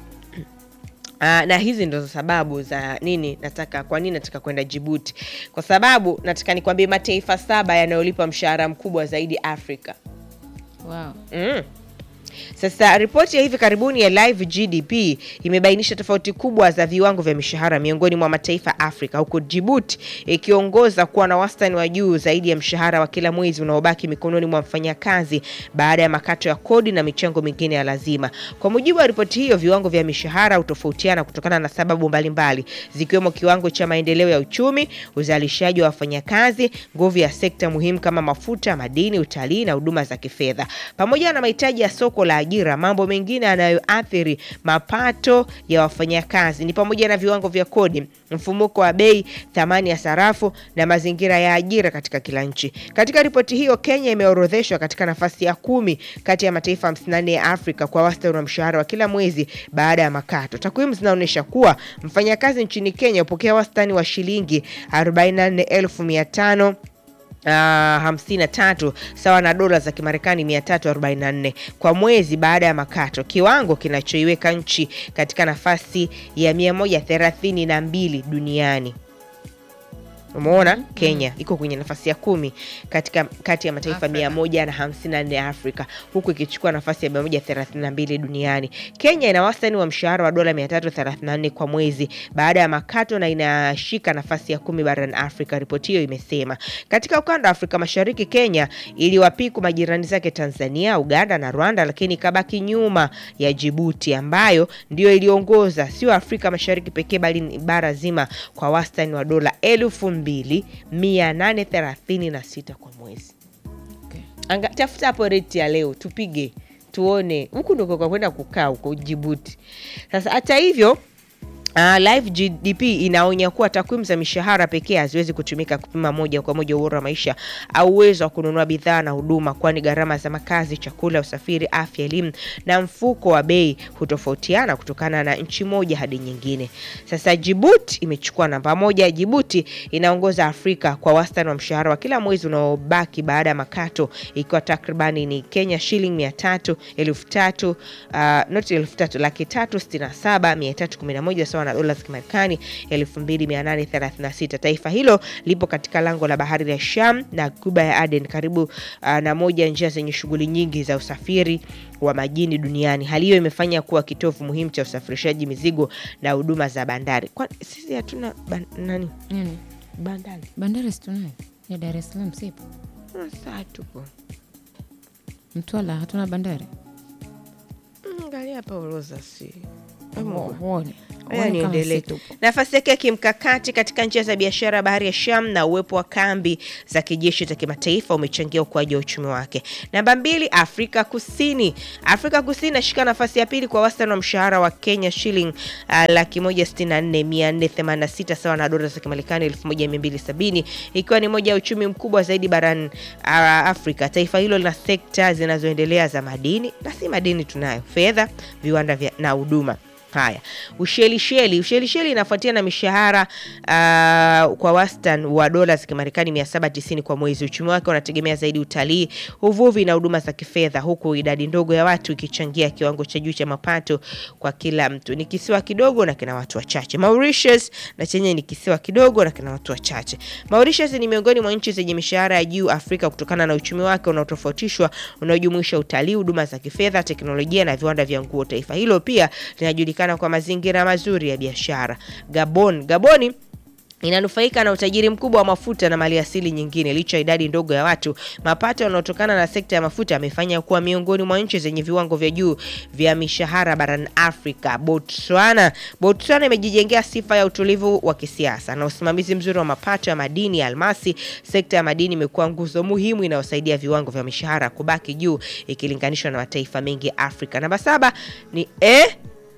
Uh, na hizi ndo sababu za nini nataka kwa nini nataka kwenda jibuti kwa sababu nataka nikwambie mataifa saba yanayolipa mshahara mkubwa zaidi afrika wow. Mm. Sasa ripoti ya hivi karibuni ya Live GDP imebainisha tofauti kubwa za viwango vya mishahara miongoni mwa mataifa Afrika, huku Djibouti ikiongoza kuwa na wastani wa juu zaidi ya mshahara wa kila mwezi unaobaki mikononi mwa mfanyakazi baada ya makato ya kodi na michango mingine ya lazima. Kwa mujibu wa ripoti hiyo, viwango vya mishahara hutofautiana kutokana na sababu mbalimbali zikiwemo kiwango cha maendeleo ya uchumi, uzalishaji wa wafanyakazi, nguvu ya sekta muhimu kama mafuta, madini, utalii na huduma za kifedha, pamoja na mahitaji ya soko la ajira. Mambo mengine yanayoathiri mapato ya wafanyakazi ni pamoja na viwango vya kodi, mfumuko wa bei, thamani ya sarafu na mazingira ya ajira katika kila nchi. Katika ripoti hiyo, Kenya imeorodheshwa katika nafasi ya kumi kati ya mataifa 54 ya Afrika kwa wastani wa mshahara wa kila mwezi baada ya makato. Takwimu zinaonyesha kuwa mfanyakazi nchini Kenya hupokea wastani wa shilingi 44500 Uh, 53 sawa na dola za Kimarekani 344 kwa mwezi baada ya makato, kiwango kinachoiweka nchi katika nafasi ya 132 duniani. Umeona, Kenya iko kwenye nafasi ya kumi katika kati ya mataifa Afrika. mia moja na hamsini na nne ya Afrika huku ikichukua nafasi ya mia moja thelathini na mbili duniani. Kenya ina wastani wa mshahara wa dola mia tatu thelathini na nne kwa mwezi baada ya makato na inashika nafasi ya kumi barani Afrika, ripoti hiyo imesema. Katika ukanda wa Afrika Mashariki, Kenya iliwapiku majirani zake Tanzania, Uganda na Rwanda, lakini ikabaki nyuma ya Jibuti ambayo ndiyo iliongoza sio Afrika Mashariki pekee bali ni bara zima kwa wastani wa dola elfu mbili mia nane thelathini na sita kwa mwezi. Okay. Anga, tafuta hapo reti ya leo tupige tuone, huku ndiko kwa kwenda kukaa huko Jibuti. Sasa hata hivyo Uh, Live GDP inaonya kuwa takwimu za mishahara pekee haziwezi kutumika kupima moja kwa moja ubora wa maisha au uwezo wa kununua bidhaa na huduma, kwani gharama za makazi, chakula, usafiri, afya, elimu na mfuko wa bei hutofautiana kutokana na nchi moja hadi nyingine. Sasa Djibouti imechukua namba moja. Djibouti inaongoza Afrika kwa wastani wa mshahara wa kila mwezi unaobaki baada ya makato, ikiwa takribani ni Kenya shilingi mia tatu elfu tatu uh, noti elfu tatu laki tatu sitini na saba mia tatu kumi na moja sawa na dola za Kimarekani 2836. Taifa hilo lipo katika lango la bahari ya Sham na Ghuba ya Aden, karibu uh, na moja ya njia zenye shughuli nyingi za usafiri wa majini duniani. Hali hiyo imefanya kuwa kitovu muhimu cha usafirishaji mizigo na huduma za bandari. Kwa sisi hatuna ban, nani Nini? bandari? Bandari si tunayo ya Dar es Salaam, sipo? Sasa tupo Mtwara hatuna bandari? Mm, angalia hapa orodha, si Huoni? Haya, Huoni kama niendelee. si tupo? Nafasi yake ya kimkakati katika njia za biashara ya bahari ya Sham na uwepo wa kambi za kijeshi za kimataifa umechangia ukuaji wa uchumi wake. Namba mbili, Afrika Kusini. Afrika Kusini inashika nafasi ya pili kwa wastani wa mshahara wa Kenya shilling uh, laki moja sitini na nne mia nne themanini na sita sawa na dola za Kimarekani elfu moja mia mbili sabini ikiwa ni moja ya uchumi mkubwa zaidi barani uh, Afrika. Taifa hilo lina sekta zinazoendelea za madini na si madini tunayo, fedha, viwanda vya, na huduma. Haya, Ushelisheli. Ushelisheli inafuatia na mishahara uh, kwa wastani wa dola za Kimarekani 790 kwa mwezi. Uchumi wake unategemea zaidi utalii, uvuvi na huduma za kifedha, huku idadi ndogo ya watu ikichangia kiwango cha juu cha mapato kwa kila mtu. Ni kisiwa kidogo na kina watu wachache. Mauritius na chenye ni kisiwa kidogo na kina watu wachache. Mauritius ni miongoni mwa nchi zenye mishahara ya juu Afrika kutokana na uchumi wake unaotofautishwa unaojumuisha utalii, huduma za kifedha, teknolojia na viwanda vya nguo. Taifa hilo pia linajulikana kwa mazingira mazuri ya biashara. Gabon. Gaboni inanufaika na utajiri mkubwa wa mafuta na maliasili nyingine. Licha ya idadi ndogo ya watu, mapato yanayotokana na sekta ya mafuta yamefanya kuwa miongoni mwa nchi zenye viwango vya juu vya mishahara barani Afrika. Botswana. Botswana imejijengea sifa ya utulivu wa kisiasa na usimamizi mzuri wa mapato ya madini ya almasi. Sekta ya madini imekuwa nguzo muhimu inayosaidia viwango vya mishahara kubaki juu ikilinganishwa na mataifa mengi ya Afrika. Namba saba ni eh,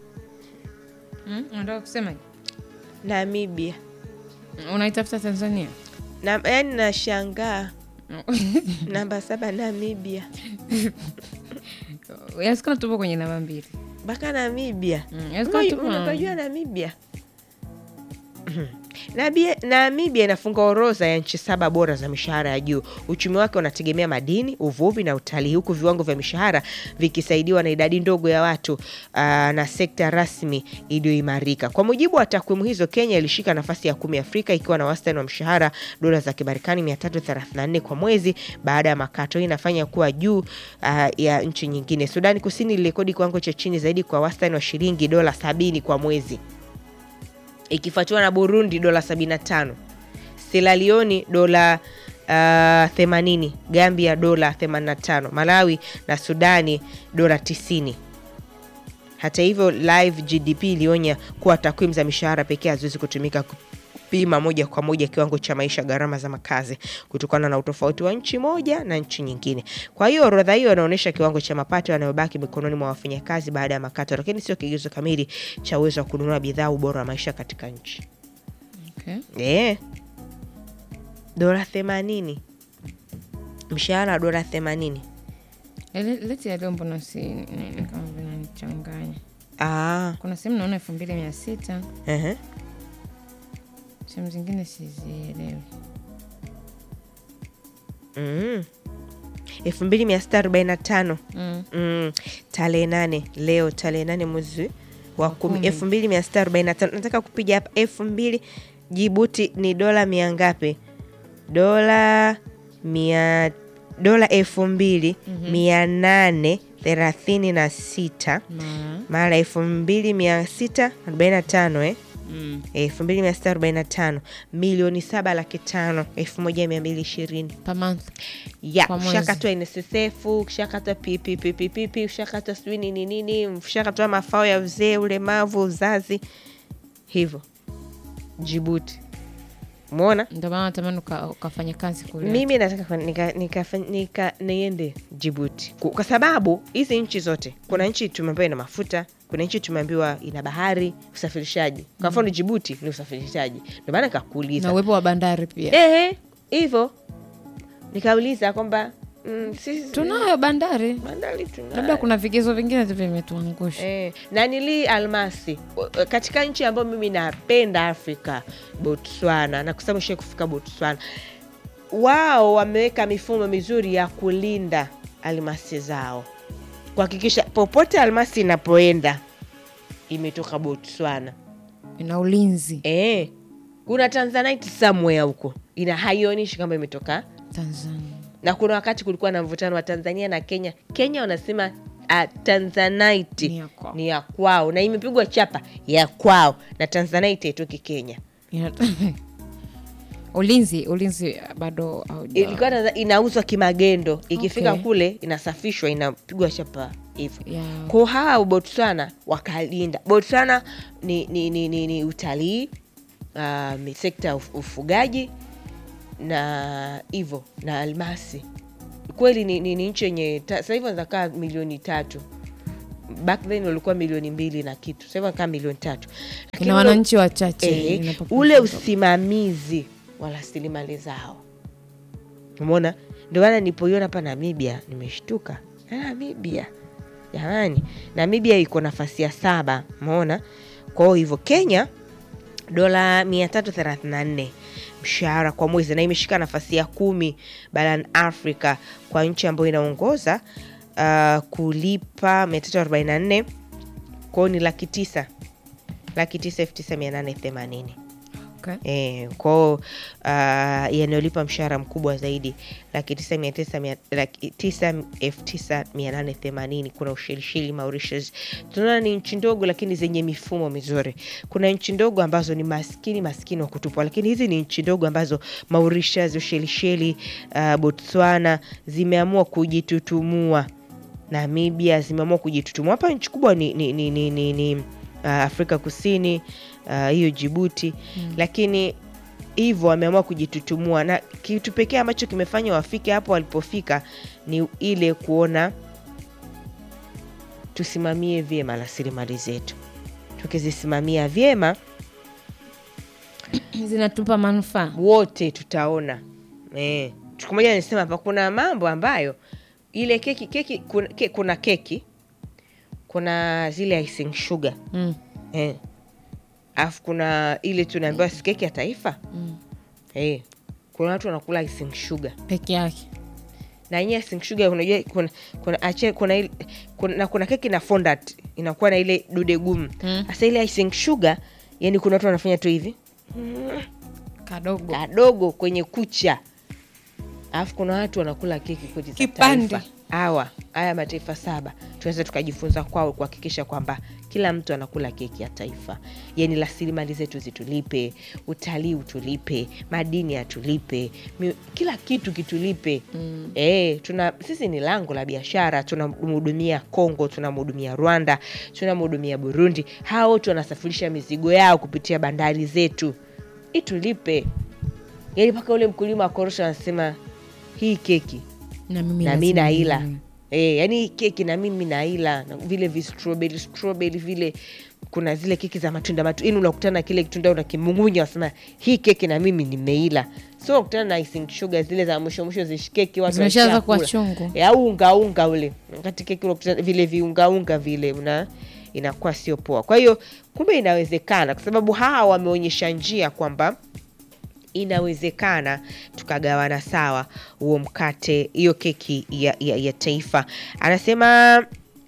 Mm, unataka kusema Namibia. unaitafuta Tanzania? Na, yani nashangaa namba saba Namibia Yasikana tupo kwenye namba mbili. mpaka Namibia. Mm, yawezekana Unajua- tupo- Unapajua Namibia? Nabia- Namibia inafunga orodha ya nchi saba bora za mishahara ya juu. Uchumi wake unategemea madini, uvuvi na utalii, huku viwango vya mishahara vikisaidiwa na idadi ndogo ya watu aa, na sekta rasmi iliyoimarika. Kwa mujibu wa takwimu hizo, Kenya ilishika nafasi ya kumi Afrika ikiwa na wastani wa mshahara dola za Kimarekani 334 kwa mwezi baada ya makato. Hii inafanya kuwa juu aa, ya nchi nyingine. Sudani Kusini ilirekodi kiwango cha chini zaidi kwa wastani wa shilingi dola sabini kwa mwezi ikifuatiwa na Burundi dola 75, Sierra Leone dola uh, 80, Gambia dola 85, Malawi na Sudani dola 90. Hata hivyo, Live GDP ilionya kuwa takwimu za mishahara pekee haziwezi kutumika kupima moja kwa moja kiwango cha maisha, gharama za makazi kutokana na utofauti wa nchi moja na nchi nyingine. Kwa hiyo orodha hiyo inaonyesha kiwango cha mapato yanayobaki mikononi mwa wafanyakazi baada ya makato, lakini sio kigezo kamili cha uwezo wa kununua bidhaa, ubora wa maisha katika nchi. Okay. Eh, dola themanini, mshahara wa dola themanini. Le- Leti ya leo mbona si nini kama vinanichanganya? Ah, Kuna sehemu naona elfu mbili mia sita ehe. sehemu zingine sizielewi. Mm. elfu mbili mia sita arobaini na tano Mm. mm. tarehe nane leo tarehe nane mwezi wa kumi kumi. elfu mbili mia sita arobaini na tano nataka kupiga hapa elfu mbili Jibuti ni dola mia ngapi? Dola mia dola elfu mbili mia nane thelathini na sita Mara. mara elfu mbili mia sita arobaini na tano eh? Mm. elfu mbili mia sita arobaini na tano milioni saba laki tano elfu moja mia mbili ishirini Per month. ya Kwa mwezi. ushakatwa NSSF, ushakatwa PPPPP, ushakatwa sijui nini nini, ushakatwa mafao ya uzee, ulemavu, uzazi, hivyo Jibuti. Umeona, Ndio maana natamani uka- ukafanya kazi kule. mimi nataka kwa- nika, nika, nika, niende Jibuti Ku- kwa sababu hizi nchi zote, kuna nchi tumeambayo ina mafuta, kuna nchi tumeambiwa ina bahari usafirishaji kwa mfano jibuti ni usafirishaji ndio maana na kakuuliza uwepo wa bandari pia ehe hivyo nikauliza kwamba mm, sisi tunayo bandari bandari tunayo. labda kuna vigezo vingine tu vimetuangusha Eh, na nili almasi O- katika nchi ambayo mimi napenda Afrika, Botswana, na kusema shie kufika Botswana, wao wameweka mifumo mizuri ya kulinda almasi zao, kuhakikisha popote almasi inapoenda imetoka Botswana. ina ulinzi Eh, kuna tanzanite somewhere huko ina haionyeshi kama imetoka tanzania na kuna wakati kulikuwa na mvutano wa Tanzania na Kenya. Kenya wanasema uh, tanzanite Ni ya kwao. ni ya kwao na imepigwa chapa ya kwao, na tanzanite haitoki Kenya. Ina- ulinzi ulinzi bado hauja- Ilikuwa Tanza- inauzwa kimagendo, ikifika Okay. kule inasafishwa, inapigwa chapa hivyo. Yeah. Kwa hawa Botswana wakalinda. Botswana ni, ni, ni, ni, ni utalii uh, ni sekta ya uf- ufugaji na hivyo na almasi kweli ni, ni, ni nchi yenye ta- sasa hivi wanakaa milioni tatu back then walikuwa milioni mbili na kitu sasa hivi wanakaa milioni tatu Lakini ina ule- wananchi wachache eh, ina population ule ndogo. usimamizi wa rasilimali zao umeona ndio maana nilipoiona hapa namibia nimeshtuka Ah, namibia jamani namibia iko nafasi ya saba umeona kwa hiyo hivyo kenya dola 334 mshahara kwa mwezi na imeshika nafasi ya kumi barani afrika kwa nchi ambayo inaongoza uh, kulipa 344 kwao ni laki tisa laki tisa elfu tisa mia nane themanini Okay. E, kwao uh, yanayolipa mshahara mkubwa zaidi laki tisa mia tisa mia- laki tisa elfu tisa mia nane themanini kuna Ushelisheli, Mauritius. Tunaona ni nchi ndogo lakini zenye mifumo mizuri. Kuna nchi ndogo ambazo ni maskini maskini wa kutupwa, lakini hizi ni nchi ndogo ambazo Mauritius, Ushelisheli, uh, Botswana zimeamua kujitutumua Namibia zimeamua kujitutumua. Hapa nchi kubwa ni, ni, ni, ni, ni, ni uh, Afrika Kusini uh, hiyo Jibuti mm. Lakini hivyo wameamua kujitutumua, na kitu pekee ambacho kimefanya wafike hapo walipofika ni ile kuona tusimamie vyema rasilimali zetu. Tukizisimamia vyema zinatupa manufaa wote tutaona eh. Siku moja nisema hapa, kuna mambo ambayo ile keki keki kuna, ke, kuna keki kuna zile icing sugar mm. eh. Alafu kuna ile tunaambiwa si keki ya taifa Mm. eh. Kuna watu wanakula icing sugar peke yake na yenyewe icing sugar unajua kuna kuna, ache, kuna, ile, kuna, na kuna keki na fondant inakuwa na ile dude gumu Mm. sasa ile icing sugar yani kuna watu wanafanya tu hivi kadogo kadogo kwenye kucha alafu kuna watu wanakula keki kweli za Kipande. taifa. hawa haya mataifa saba tunaweza tukajifunza kwao kuhakikisha kwamba kila mtu anakula keki ya taifa yani rasilimali zetu zitulipe utalii utulipe madini yatulipe mi- kila kitu kitulipe mm. e, tuna sisi ni lango la biashara tunamhudumia congo tunamhudumia rwanda tunamhudumia burundi hawa wote wanasafirisha mizigo yao kupitia bandari zetu itulipe yani mpaka ule mkulima wa korosho anasema hii keki na mimi na mi lazima naila ninunue. e, yani hii keki na mimi naila na vile vistrobeli strobeli vile kuna zile keki za matunda matunda yani unakutana na kile kitunda unakimung'unya unasema hii keki na mimi nimeila so unakutana na icing sugar zile za mwisho mwisho zishikeki watu zimeshaanza kuwa washakula. chungu E, au ungaunga ule wakati keki unakutana vile viungaunga vile una inakuwa sio poa kwa hiyo kumbe inawezekana kwa sababu hawa wameonyesha njia kwamba inawezekana tukagawana sawa huo mkate hiyo keki ya, ya, ya taifa anasema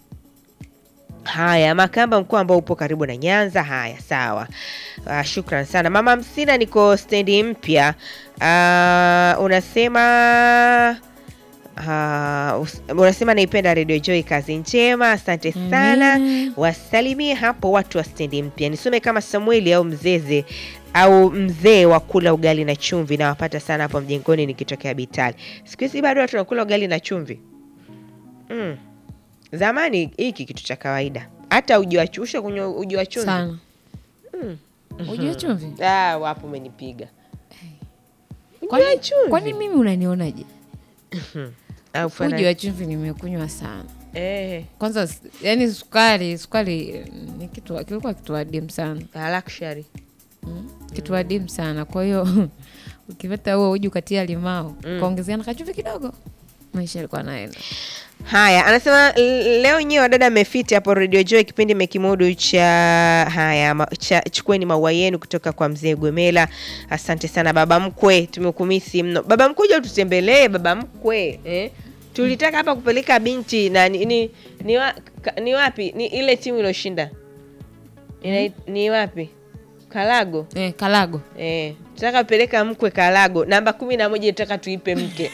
haya makamba mkuu ambao upo karibu na nyanza haya sawa uh, shukran sana mama msina niko stendi mpya uh, unasema Uh, us- unasema naipenda redio joy kazi njema asante sana Amina. wasalimie hapo watu wa stendi mpya nisome kama samueli au mzeze au mzee wa kula ugali na chumvi nawapata sana hapo mjengoni nikitokea bitali siku hizi bado watu wanakula ugali na chumvi mm. zamani hiki kitu cha kawaida hata uji wa chusha kunywa uji wa chumvi sana ujue chumvi ah, wapo umenipiga uji Kwani- wa chumvi kwani mimi unanionaje Au fana- uji wa chumvi nimekunywa sana eh, kwanza s- yani sukari sukari eh, ni kitu kilikuwa kitu adimu sana a luxury mm. kitu adimu sana kwa hiyo ukipata huo uji ukatia limao ukaongezea na kachuvi kidogo maisha yalikuwa naenda Haya, anasema l- leo nyewe wadada mmefiti hapo Radio Joy, kipindi mekimudu cha haya ma, cha chukueni maua yenu kutoka kwa mzee Gwemela. Asante sana baba mkwe, tumekumisi mno baba mkwe, uje ututembelee baba mkwe eh? Tulitaka hapa kupeleka binti na ni, ni, ni, wa, ka, ni wapi ni ile timu iliyoshinda Ina, ni wapi Kalago eh, kalago eh, tutaka kupeleka mkwe Kalago namba kumi na moja tutaka tuipe mke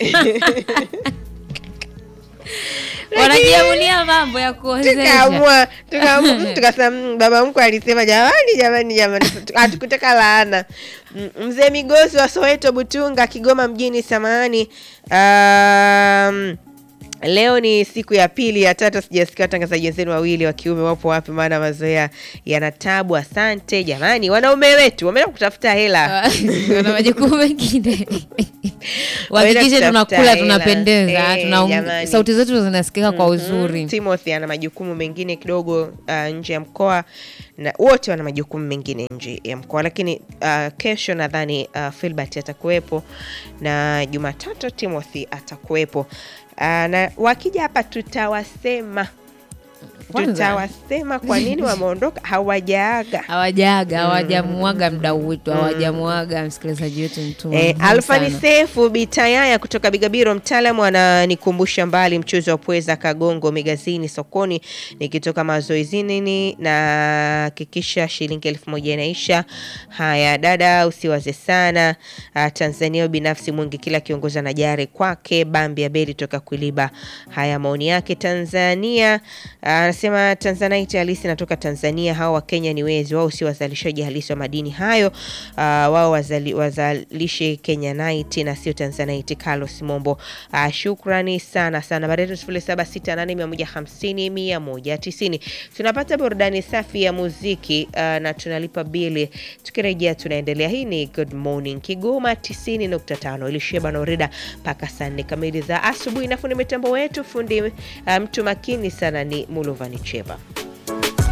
wanajiamulia mambo ya kuozesha tukaamua tukaamua mm, tukasema mm, baba mkwe alisema jamani jamani jamani hatukutaka laana Mm, mzee migosi wa soweto butunga kigoma mjini samahani um, leo ni siku ya pili ya tatu sijasikia watangazaji wenzenu wawili wa kiume wapo wapi maana mazoea yana tabu asante jamani wanaume wetu wameenda kutafuta hela wana majukumu mengine Waenda wahakikishe kutafuta tunakula hela. tunapendeza Eh, tuna jamani. sauti zetu zinasikika kwa uzuri Mm, Timothy ana majukumu mengine kidogo uh, nje ya mkoa na wote wana majukumu mengine nje ya mkoa, lakini uh, kesho nadhani uh, Filbert atakuwepo na Jumatatu Timothy atakuwepo uh, na wakija hapa tutawasema Kwanza. tutawasema kwa nini wameondoka hawajaaga. hawajaaga hawajamuaga mdau wetu hawajamuaga msikilizaji wetu mtu E, muhimu Alfani sana. Sefu Bitayaya kutoka Bigabiro, mtaalamu ananikumbusha mbali mchuzi wa pweza Kagongo Migazini sokoni, nikitoka mazoezini na hakikisha shilingi elfu moja inaisha. Haya dada, usiwaze sana. Ah, Tanzania binafsi mwingi, kila kiongozi ana jari kwake. Bambi Abeli toka Kuiliba. Haya maoni yake. Tanzania ah, anasema Tanzanite halisi inatoka Tanzania, hao wa Kenya ni wezi, wao si wazalishaji halisi wa madini hayo. Ah, wao wazali, wazalishe Kenyanite na sio Tanzanite. Carlos Mombo, ah, shukrani sana sana. Nambari yetu sifuri saba sita nane mia moja hamsini mia moja tisini. Tunapata burudani safi ya muziki ah, na tunalipa bili. Tukirejea tunaendelea. Hii ni Good Morning Kigoma 90.5 ilisheba na Orida mpaka saa nne kamili za asubuhi. Na fundi mitambo wetu fundi ah, mtu makini sana ni Mulovani Cheva.